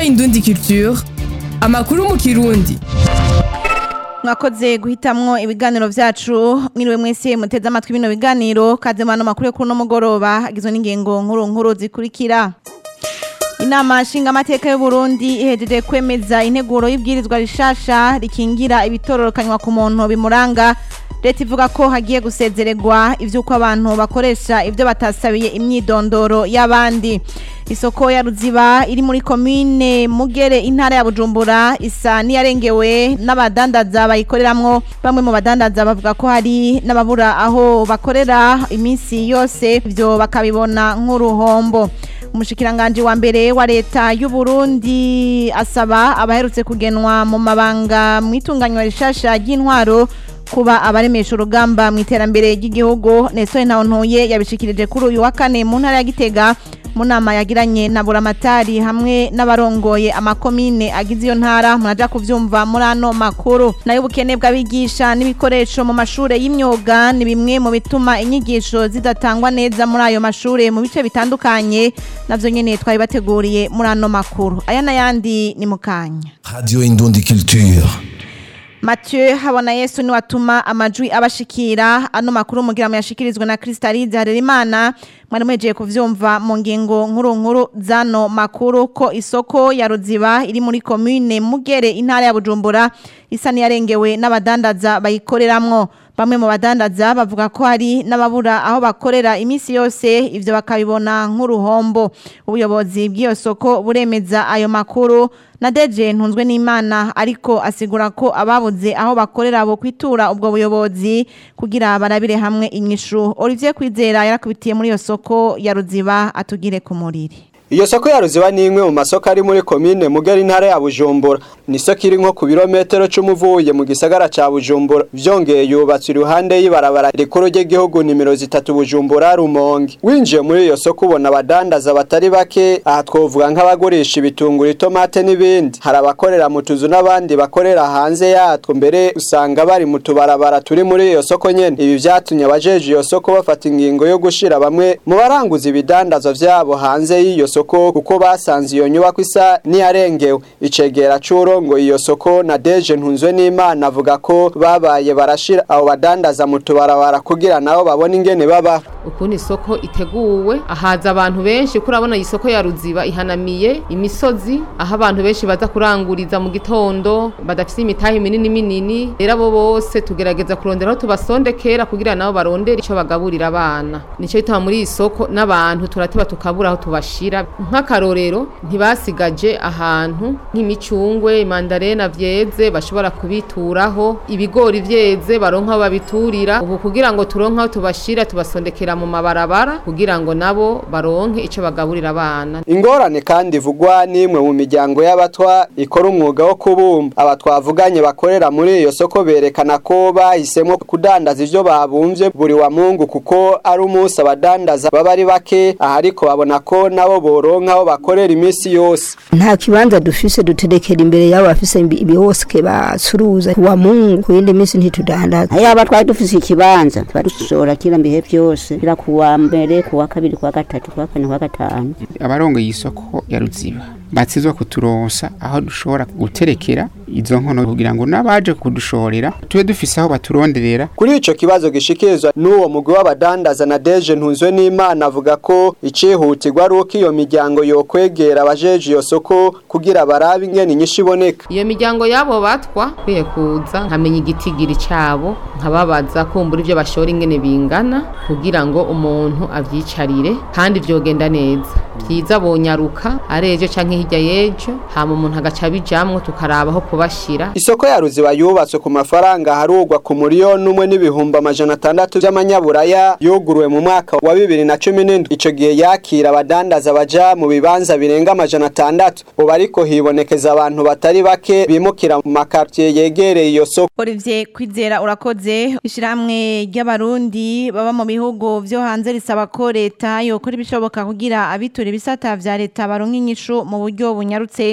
Indundi Culture amakuru mu kirundi mwakoze guhitamwo ibiganiro vyacu mwiriwe mwese muteze amatwi bino biganiro kaze mano makuru yo kuri uno mugoroba agizwe n'ingingo nkuru nkuru zikurikira inama nshingamateka y'u Burundi ihejeje kwemeza integuro y'ibwirizwa rishasha rikingira ibitororokanywa ku muntu bimuranga leta ivuga ko hagiye gusezererwa ivy'uko abantu bakoresha ivyo batasabiye imyidondoro y'abandi isoko ya ruziba iri muri komine mugere intara ya bujumbura isa niyarengewe n'abadandaza bayikoreramwo bamwe mu badandaza bavuga ko hari n'ababura aho bakorera iminsi yose ivyo bakabibona nk'uruhombo umushikiranganji wa mbere wa leta y'u Burundi asaba abaherutse kugenwa mu mabanga mu itunganywa rishasha ry'intwaro kuba abaremesha urugamba mu iterambere ry'igihugu Nestor Ntawontuye yabishikirije kuri uyu wa kane mu ntara ya Gitega mu nama yagiranye na buramatari hamwe n'abarongoye amakomine agize iyo ntara muraja kuvyumva muri ano makuru nayo ubukene bw'abigisha n'ibikoresho mu mashure y'imyuga ni bimwe mu bituma inyigisho zidatangwa neza muri ayo mashure mu bice bitandukanye navyo nyene twabibateguriye muri ano makuru aya n'ayandi ni mukanya Radio Indundi Culture. Mathieu habona Yesu ni watuma amajwi abashikira ano makuru mugira mu yashikirizwe na Kristalize Harerimana mwari mwejeje kuvyumva mu ngingo nkuru nkuru zano makuru ko isoko ya Ruziba iri muri commune Mugere intara ya Bujumbura isa niyarengewe n'abadandaza bayikoreramwo bamwe mu badandaza bavuga ko hari n'ababura aho bakorera iminsi yose ivyo bakabibona nk'uruhombo ubuyobozi bw'iyo soko buremeza ayo makuru na deje ntunzwe n'imana ariko asigura ko ababuze aho bakorera bo kwitura ubwo buyobozi kugira barabire hamwe inyishu Olivier Kwizera yarakubitiye muri iyo soko ya Ruziba atugire ku muriri Iyo soko ya Ruziba ni imwe mu masoko ari muri komine Mugari intara ya Bujumbura. Ni soko iri nko ku birometero c'umuvuye mu gisagara ca Bujumbura. Vyongeye yubatswe iruhande y'ibarabara rikuru ry'igihugu nimero zitatu Bujumbura Rumonge. Winjiye muri iyo soko ubona abadandaza batari bake, aha twovuga nk'abagurisha ibitunguru, itomate n'ibindi. Hari abakorera mu tuzu n'abandi bakorera hanze yatwo, mbere usanga bari mu tubarabara turi muri iyo soko nyene. Ibi vyatumye abajeje iyo soko bafata ingingo yo gushira bamwe mu baranguza ibidandazwa vyabo hanze y'iyo soko soko kuko basanze iyo nyubako isa niyarengewe icegera c'urongo iyo soko na Deje ntunzwe n'Imana avuga ko babaye barashira abo badandaza mu tubarabara kugira nabo babone ingene baba ukuntu isoko iteguwe ahaza abantu benshi kuri abona iyi soko ya Ruziba ihanamiye imisozi aho abantu benshi baza kuranguriza mu gitondo badafise imitahe minini minini rero abo bose tugerageza kurondera aho tubasondekera kugira nabo barondere ico bagaburira abana nico bituma muri iyi soko n'abantu turatiba tukabura aho tubashira nk'akarorero ntibasigaje ahantu nk'imicungwe imandarena vyeze bashobora kubituraho ibigori vyeze baronka aho babiturira ubu kugira ngo turonke aho tubashira tubasondekera mu mabarabara kugira ngo nabo baronke ico bagaburira abana ingorane kandi ivugwa n'imwe mu miryango y'abatwa ikora umwuga wo kubumba aba twavuganye bakorera muri iyo soko berekana ko bahisemo kudandaza ivyo babumvye buri wa mungu kuko ari umunsi abadandaza baba ari bake aha ariko babona ko nabo boronka aho bakorera iminsi yose nta kibanza dufise duterekera imbere y'abo bafise ibihoske bacuruza wa mungu ku yindi minsi ntitudandaza yaba twari dufise ikibanza tuba dushobora kira mbihe byose kira kuwa mbere kuwa kabiri kuwa gatatu kuwa kane kuwa gatanu abarongoye isoko ya ruziba batsizwa kuturonsa aho dushobora guterekera izo nkono kugira ngo n'abaje kudushorera tube dufise aho baturonderera kuri ico kibazo gishikirizwa n'uwo mugwi w'abadandaza na Deje ntunzwe n'Imana avuga ko icihutirwa ari uko iyo miryango yokwegera abajeje iyo soko kugira barabe ingene inyishu iboneka iyo miryango yabo batwa kwiye kuza nkamenya igitigiri cabo nkababaza kumbura ivyo bashora ingene bingana kugira ngo umuntu avyicarire kandi vyogenda neza vyiza bonyaruka arejo canke hirya yejo hama umuntu agaca bijamwo tukaraba aho kubashira isoko ya ruziba yubatswe ku mafaranga harugwa ku miliyoni umwe n'ibihumbi amajana atandatu vy'amanyaburaya yuguruwe mu mwaka wa bibiri na cumi n'indwi ico gihe yakira abadandaza baja mu bibanza birenga amajana atandatu ubu ariko hibonekeza abantu batari bake bimukira mu makartiye yegereye iyo soko Olivier Kwizera urakoze ishiramwe ry'abarundi baba mu bihugu vyo hanze risaba ko leta yokora ibishoboka kugira abitura ibisata vya leta baronka inyishu mu buryo bunyarutse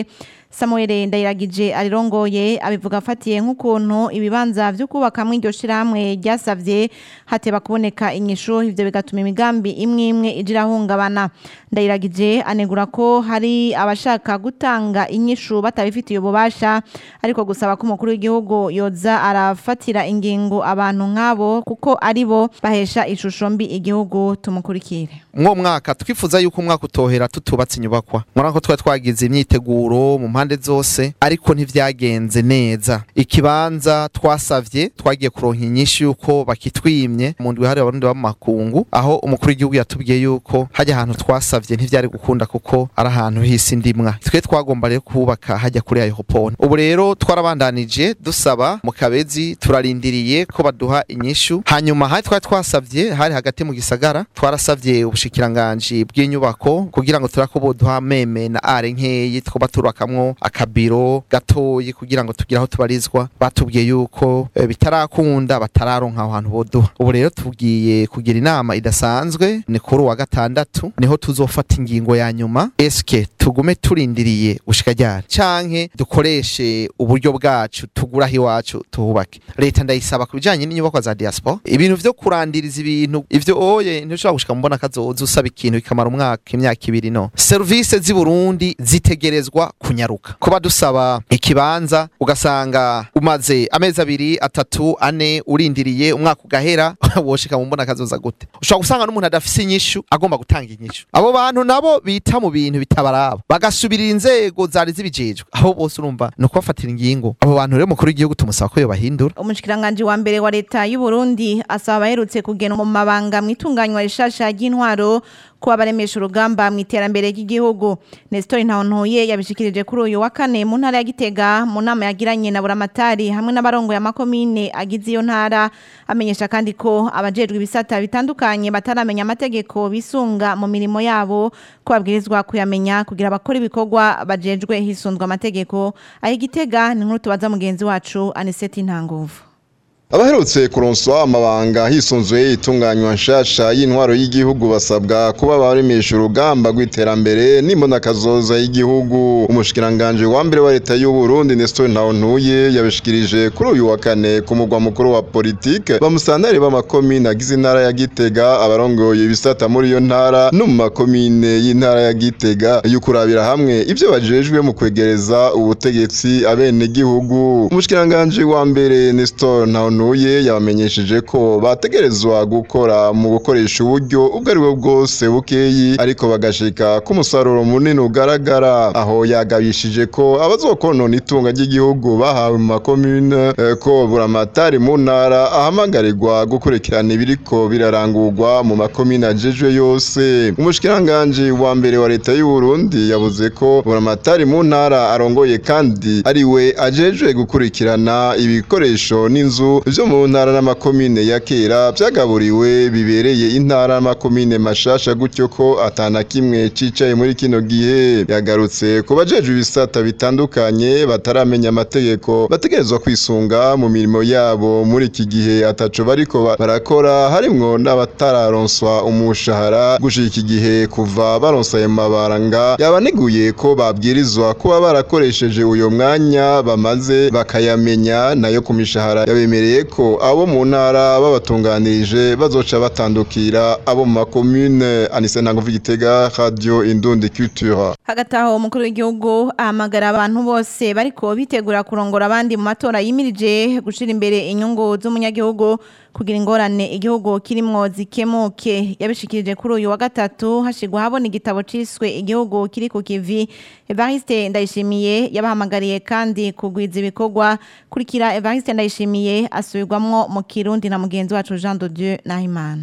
Samuel Ndayiragije arirongoye abivuga afatiye nk'ukuntu ibibanza vyo kubakamwe iryo shirahamwe ryasavye hateba kuboneka inyishu ivyo bigatuma imigambi imwe imwe ijira hungabana Ndayiragije anegura ko hari abashaka gutanga inyishu batabifitiye ububasha ariko gusaba ko umukuru w'igihugu yoza arafatira ingingo abantu nk'abo kuko ari bo bahesha ishusho mbi igihugu tumukurikire mwo mwaka twifuza yuko umwaka utohera tutubatse inyubakwa murako ko twari twagize imyiteguro mu mpande zose ariko ntivyagenze neza ikibanza twasavye twagiye kuronka inyinshi yuko bakitwimye mu ndwi hari abarundi b'amakungu aho umukuru w'igihugu yatubwiye yuko hajya ahantu twasavye ntivyari gukunda kuko ari ahantu hisi ndimwa twe twagomba rero kubaka hajya kuri ayo hopone ubu rero twarabandanije dusaba mu kabezi turarindiriye ko baduha inyishu hanyuma hari twari twasavye hari hagati mu gisagara twarasavye ubushikiranganji bw'inyubako kugira ngo turako boduha meme na are nkeyi twoba turubakamwo akabiro gatoyi kugira ngo tugire aho tubarizwa batubwiye yuko eh, bitarakunda batararonka aho hantu boduha ubu rero tugiye kugira inama idasanzwe ni kuri uwa gatandatu niho tuzofata ingingo ya nyuma eske tugume turindiriye gushika ryari canke dukoreshe uburyo bwacu tuguraho iwacu tuhubake leta ndayisaba ku bijanye n'inyubakwa za diaspora ibintu vyo kurandiriza ibintu ivyo oye ntushobora gushika mu mbona kazoza usaba ikintu bikamara umwaka imyaka ibiri no serivisi z'i Burundi zitegerezwa kunyaruka kuba dusaba ikibanza ugasanga umaze amezi abiri atatu ane urindiriye umwaka ugahera woshika mu mbona kazoza gute ushobora gusanga n'umuntu adafise inyishu agomba gutanga inyishu abo bantu nabo bita mu bintu bitabaraba bagasubirira inzego zari zibijejwe aho bose urumva ni ukubafatira ingingo abo bantu rero mukuru w'igihugu tumusaba ko yobahindura umushikiranganji wa mbere wa leta y'u Burundi asaba abaherutse kugena mu mabanga mu itunganywa rishasha ry'intwaro kuba baremesha urugamba mu iterambere ry'igihugu Nestor Ntawontoye yabishikirije kuri uyu wa kane mu ntara ya Gitega mu nama yagiranye na Buramatari hamwe n'abarongo ya makomine agize iyo ntara amenyesha kandi ko abajejwe ibisata bitandukanye bataramenya amategeko bisunga mu mirimo yabo ko babwirizwa kuyamenya kugira abakora ibikorwa bajejwe hisunzwe amategeko aho Gitega ni nkuru tubaza mugenzi wacu Aniseti Ntanguvu abaherutse kuronswa amabanga hisunzuye itunganywa nshasha y'intwaro y'igihugu basabwa kuba baremesha urugamba rw'iterambere n'imbonakazoza y'igihugu umushikiranganje wa mbere wa leta y'u Burundi Nestor Ntawontuye yabishikirije kuri uyu wa kane ku mugwa mukuru wa politike bamusantari b'amakomine agize intara ya Gitega abarongoye ibisata muri iyo ntara no mu makomine y'intara ya Gitega y'ukurabira hamwe ivyo bajejwe mu kwegereza ubutegetsi abene gihugu umushikiranganje wa mbere Nestor Ntawontuye nuye yabamenyesheje ko bategerezwa gukora mu gukoresha uburyo ubwo ari bwo bwose bukeyi ariko bagashika ku musaruro munini ugaragara aho yagabishije ko abazokonona itunga ry'igihugu bahawe mu makomune eh, ko buramatari mu ntara ahamagarirwa gukurikirana ibiriko birarangurwa mu makomine ajejwe yose umushikiranganje wa mbere wa leta y'u Burundi yavuze ko buramatari mu ntara arongoye kandi ari we ajejwe gukurikirana ibikoresho n'inzu vyo mu ntara n'amakomine ya kera vyagaburiwe bibereye intara n'amakomine mashasha gutyo ko atana kimwe cicaye muri kino gihe yagarutse ku bajejwe ibisata bitandukanye bataramenya amategeko bategerezwa kwisunga mu mirimo yabo muri iki gihe ataco bariko ba- barakora harimwo n'abatararonswa umushahara gushika iki gihe kuva baronsa ayo mabaranga yabaneguye ko babwirizwa kuba barakoresheje uyo mwanya bamaze bakayamenya nayo ku mishahara yabemereye ko abo mu ntara babatunganirije bazoca batandukira abo mu makomune anise ntango igitega radio indundi culture hagati aho umukuru w'igihugu ahamagara abantu bose bariko bitegura kurongora abandi mu matora yimirije gushira imbere inyungu z'umunyagihugu kugira ingorane igihugu kirimwo zikemuke yabishikirije kuri uyu wa gatatu hashigwa habona igitabo ciswe igihugu kiri ku kivi Evariste Ndayishimiye yabahamagariye kandi kugwiza ibikorwa kurikira Evariste Ndayishimiye asubirwamwo mu Kirundi na mugenzi wacu Jean de Dieu Nahimana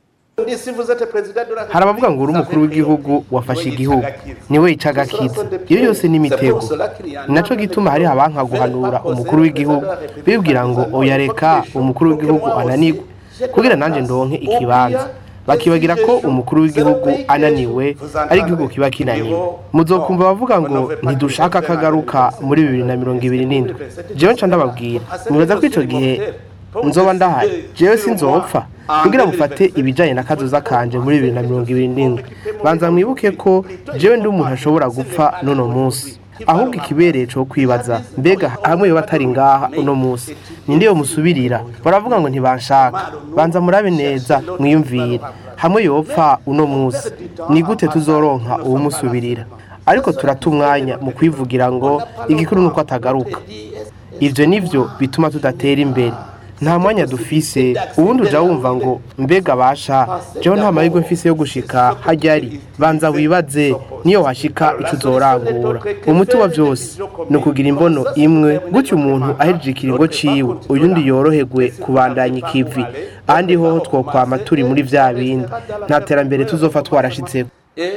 hari abavuga ngo uri umukuru w'igihugu wafashe igihugu niwe yica agakiza iyo yose ni imitego ni nacyo gituma hariho abanka guhanura umukuru w'igihugu bibwira ngo oya reka umukuru w'igihugu ananirwe kugira nanjye ndonke ikibanza bakibagira ko umukuru w'igihugu ananiwe ari igihugu kiba kinaniwe muzokumva bavuga ngo ntidushaka akagaruka muri bibiri na mirongo ibiri n'indwi jewe nca ndababwira mubaza ko icyo gihe nzoba ndahari jewe sinzopfa kugira mufate ibijanye na kazoza kanje muri bibiri na mirongo ibiri n'indwi banza mwibuke ko jewe ndi umuntu ashobora gupfa n'uno munsi ahubwo ikibereye cyo kwibaza mbega hamwe yo batari ngaha uno munsi ninde yo musubirira baravuga ngo ntibanshaka banza murabe neza mwiyumvire hamwe yopfa uno munsi ni gute tuzoronka uwumusubirira ariko turata umwanya mu kwivugira ngo igikuru nuko atagaruka ivyo nivyo bituma tudatera imbere nta mwanya dufise ubundi uja wumva ngo mbega basha jewe nta mahirwe mfise yo gushika hajyari banza wibaze niyo washika ico uzorangura umuti wa vyose ni ukugira imbono imwe gutyo umuntu ahejeje ikiringo ciwe uyundi yoroherwe kubandanya ikivi ahandi hoho twokwama turi muri vya bindi nta terambere tuzopfa twarashitseko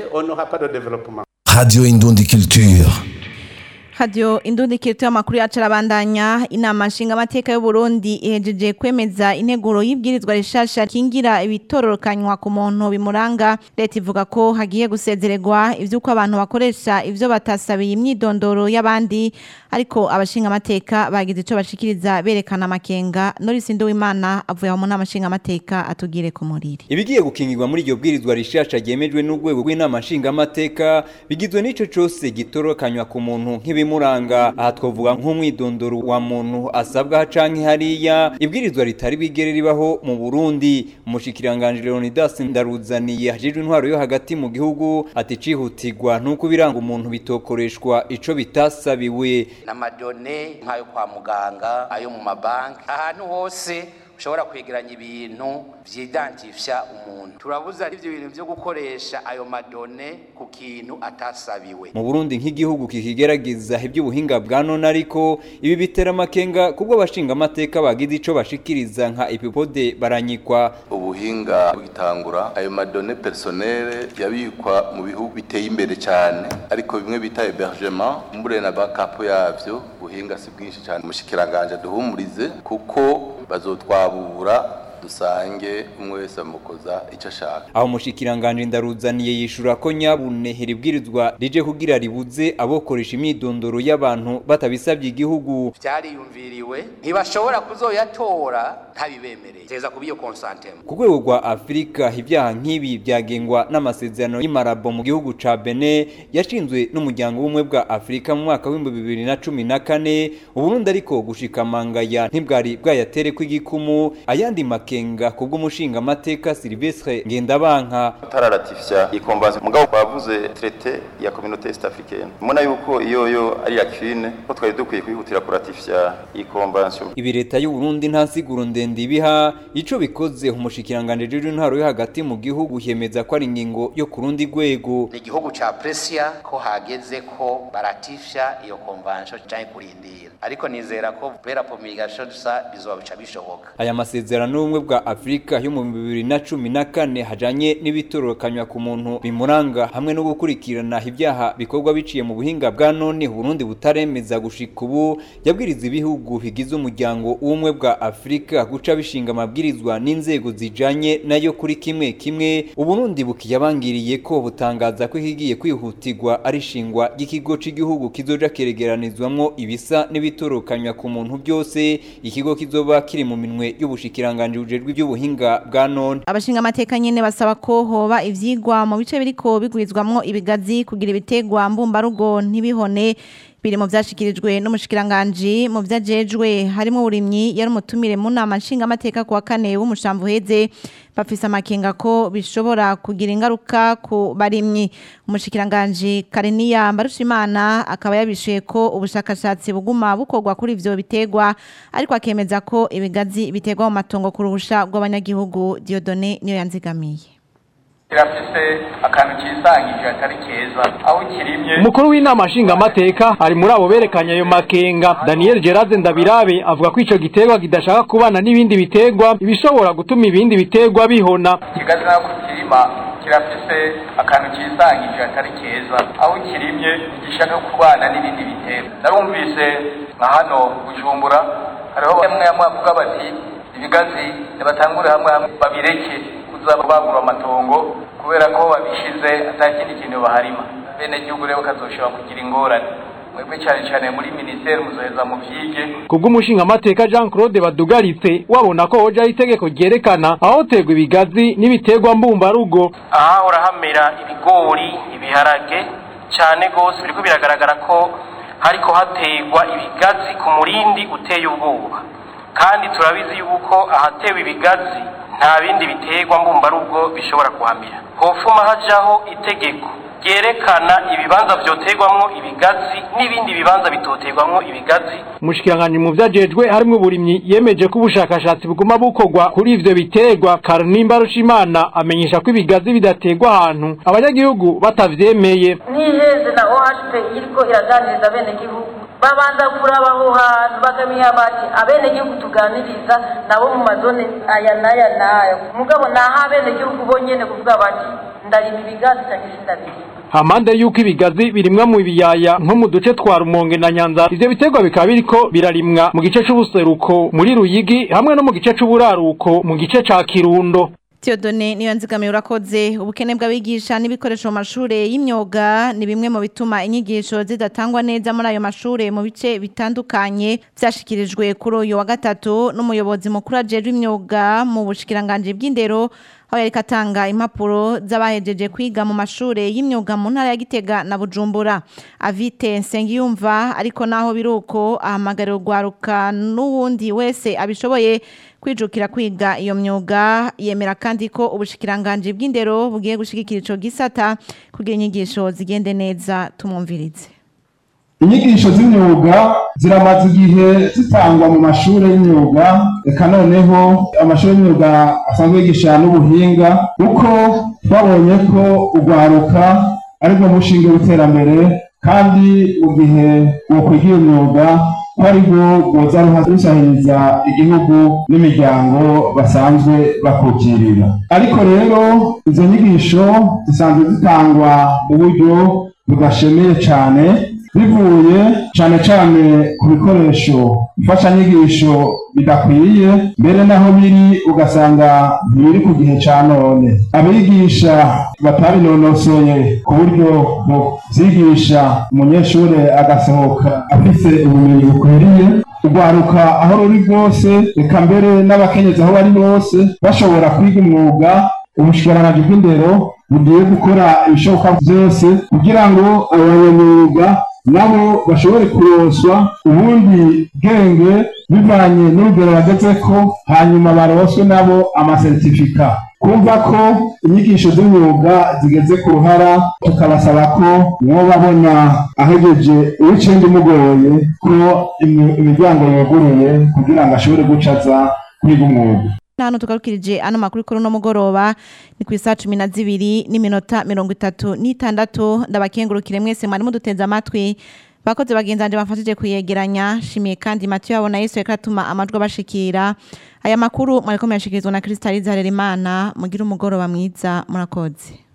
Radio Indundi Culture. Radio Indundi Kirito y'amakuru yacu arabandanya inama nshingamateka y'u Burundi ihejeje kwemeza integuro y'ibwirizwa rishasha kingira ibitororokanywa ku muntu bimuranga leta ivuga ko hagiye gusezererwa ivyuko abantu bakoresha ivyo batasabiye imyidondoro y'abandi ariko abashingamateka bagize ico bashikiriza berekana amakenga Norris Nduwimana avuye mu nama nshingamateka atugire ku muriri ibigiye gukingirwa muri iryo bwirizwa rishasha ryemejwe n'urwego rw'inama nshingamateka bigizwe n'ico cose gitorokanywa ku muntu nk'ibimuranga aha twavuga nk'umwidondoro wa muntu asabwa canke hariya ibwirizwa ritari bigere ribaho mu Burundi umushikiranganje Leonidas Ndaruzaniye hajejwe intwaro yo hagati mu gihugu ati cihutirwa nuko biranga umuntu bitokoreshwa ico bitasabiwe n'amadone nk'ayo kwa muganga ayo mu mabanki ahantu hose ushobora kwegeranya ibintu vyidantifya umuntu turabuza ivyo bintu vyo gukoresha ayo madone ku kintu atasabiwe mu Burundi nk'igihugu kikigerageza iby'ubuhinga bwa none ariko ibi bitera amakenga kubwo abashinga amateka bagize ico bashikiriza nka epipode baranyikwa ubuhinga bugitangura ayo madone personnel yabikwa mu bihugu biteye imbere cyane ariko bimwe bita hébergement mbure na backup yavyo ubuhinga si bwinshi cyane umushikiranganje duhumurize kuko bazotwabura dusange umwe wese amukoza icyo ashaka aho umushikiranganje ndaruzaniye yishura ko nyabune heribwirizwa rije kugira ribuze abokoresha imyidondoro y'abantu batabisabye igihugu vyariyumviriwe ntibashobora kuzoyatora ntabibemereye teza kubiyo consentment ku rwego rwa afurika ibyaha nk'ibi byagengwa n'amasezerano y'imarabo mu gihugu ca bene yashinzwe n'umuryango w'ubumwe bwa afurika mu mwaka w'ibihumbi bibiri na cumi na kane uburundi ariko gushika mangaya ntibwari bwayatere kw'igikumu ayandi makenga kubw'umushinga amateka Silvestre Ngendabanka tararatifya ikonvansiyo mugabo bavuze traité ya communauté est africaine mubona yuko iyo yo ari yakine ko twari dukwiye kwihutira kuratifya ikonvansiyo ibi leta y'u Burundi nta siguro ndende ibiha ico bikoze umushikiranganje jeje intwaro yo hagati mu gihugu yemeza ko ari ingingo yo ku rundi rwego ni igihugu ca Presia ko hageze ko baratifya iyo convention canke kurindira ariko nizera ko vera promulgation sa bizoba bica bishoboka aya masezerano y'ubumwe bwa Afrika yo mu bibiri na cumi na kane hajanye n'ibitorokanywa ku muntu bimuranga hamwe no gukurikirana ibyaha bikorwa biciye mu buhinga bwa none Burundi butaremeza gushika ubu yabwiriza ibihugu bigize umuryango w'ubumwe bwa Afrika guca bishinga amabwirizwa n'inzego zijanye nayo kuri kimwe kimwe Uburundi bukiyabangiriye ko butangaza ko ikigiye kwihutirwa ari shingwa ry'ikigo c'igihugu kizoja keregeranizwamwo ibisa n'ibitorokanywa ku muntu byose ikigo kizoba kiri mu minwe y'ubushikiranganje bujejwe iby'ubuhinga bwa none abashinga amateka nyene basaba ko hoba ivyigwa mu bice biriko bigwirizwamwo ibigazi kugira ibitegwa mbumbarugo ntibihone biri mu vyashikirijwe n'umushikiranganje mu vyajejwe harimo uburimyi yari umutumire mu nama nshinga amateka kuwa kane w'umushamvu heze bafise amakenga ko bishobora kugira ingaruka ku barimyi umushikiranganje Kareniya Mbarushimana akaba yabishuye ko ubushakashatsi buguma bukorwa kuri ivyo bitegwa ariko akemeza ko ibigazi bitegwa mu matongo ku ruhusha rw'abanyagihugu Diodone niyo yanzigamiye kirafise akantu kisangije atari keza aho kirimye umukuru w'inama nshingamateka ari muri abo berekanye ayo makenga daniel gerard ndabirabe avuga ko ico giterwa kidashaka kubana n'ibindi biterwa ibishobora gutuma ibindi biterwa bihona kigazi nako kirima kirafise akantu kisangije atari keza aho kirimye gishaka kubana n'ibindi biterwa narumvise nka hano bujumbura hariho bamwe bamwe bavuga bati ibigazi nibatangure hamwe hamwe babireke kuza bagura amatongo kubera ko babishize atakindi kintu baharima bene gihugu rero kazoshobora kugira ingorane mwebwe cyane cyane muri ministeri muzoheza mu vyige kubw'umushingamateka Jean Claude Badugaritse wabona ko hoja itegeko ryerekana aho terwa ibigazi n'ibiterwa mbumbarugo aha urahamera ibigori ibiharage cyane rwose biriko biragaragara ko hariko hategwa ibigazi ku murindi uteye ubwoba kandi turabizi yuko ahatewe ibigazi nta bindi biterwa mbumbarugo bishobora kuhamira hofuma hajaho itegeko ryerekana ibibanza vyoterwamwo ibigazi n'ibindi bibanza bitoterwamwo ibigazi umushikiranganji mu vyajejwe harimwo uburimyi yemeje ko ubushakashatsi buguma bukorwa kuri ivyo biterwa Karinimba Rushimana amenyesha ko ibigazi bidaterwa ahantu abanyagihugu batavyemeye n'iheze na OHP iriko iraganiriza bene gihugu babanza kuraba aho hantu bakamenya bati abene gihugu tuganiriza nabo mu mazone aya n'aya n'aya mugabo naho abene gihugu bonyene kuvuga bati ndarima ibigazi cyangwa se ndabirima Hamande yuko ibigazi birimwa mu biyaya nko mu duce twa Rumonge na Nyanza ivyo biterwa bikaba biriko birarimwa mu gice c'ubuseruko muri Ruyigi hamwe no mu gice c'uburaruko mu gice ca Kirundo Theodone niyo nzigamiye urakoze ubukene bw'abigisha n'ibikoresho mu mashure y'imyuga ni bimwe mu bituma inyigisho zidatangwa neza muri ayo mashure mu bice bitandukanye vyashikirijwe kuri uyu wa gatatu n'umuyobozi mukuru ajejwe imyuga mu bushikiranganje bw'indero aho yariko atanga impapuro z'abahejeje kwiga mu mashure y'imyuga mu ntara ya Gitega na Bujumbura Avite Nsengiyumva ariko naho biruko ahamagarira urwaruka n'uwundi wese abishoboye kwijukira kwiga iyo myuga yemera kandi ko ubushikiranganje bw'indero bugiye gushigikira ico gisata kugira inyigisho zigende neza tumwumvirize inyigisho z'imyuga ziramaze igihe zitangwa mu mashuri y'imyuga reka noneho amashuri y'imyuga asanzwe yigisha n'ubuhinga kuko twabonye ko urwaruka aribwo mushinga w'iterambere kandi mu gihe wokwiga iyo myuga ko aribwo rwoza rusahiriza igihugu n'imiryango basanzwe bakukirira ariko rero izo nyigisho zisanzwe zitangwa mu buryo budashemeye cyane bivuye cyane cyane ku bikoresho imfashanyigisho bidakwiye mbere naho biri ugasanga ntibiri ku gihe cya none abigisha batabinonosoye ku buryo byigisha umunyeshuri agasohoka afite ubumenyi bukwiriye urwaruka aho ruri rwose reka mbere n'abakenyezi aho bari bose bashobora kwiga umwuga ubushikiranganji bw'indero bugiye gukora ibishoboka byose kugira ngo abanyamwuga nabo bashobore kuronswa ubundi bwenge bivanye n'urugero bageze ko hanyuma baronswe nabo amasertifika kumva ko inyigisho z'imyuga zigeze ku ruhara tukabasaba ko mwo babona ahegeje uw'icenda umugoye ko imiryango yuguruye kugira ngo ashobore gucaza kwiga umwuga hano tugarukirije ano makuru kuri uno mugoroba ni ku isaha cumi na zibiri n'iminota mirongo itatu n'itandatu ndabakengurukire mwese mwari muduteze amatwi bakoze bagenzanje bafashije kuyegeranya shimiye kandi Mathieu yabona Yesu reka atuma amajwi abashikira aya makuru mwariko muyashikirizwa na Kristaliza Harerimana mugira umugoroba mwiza murakoze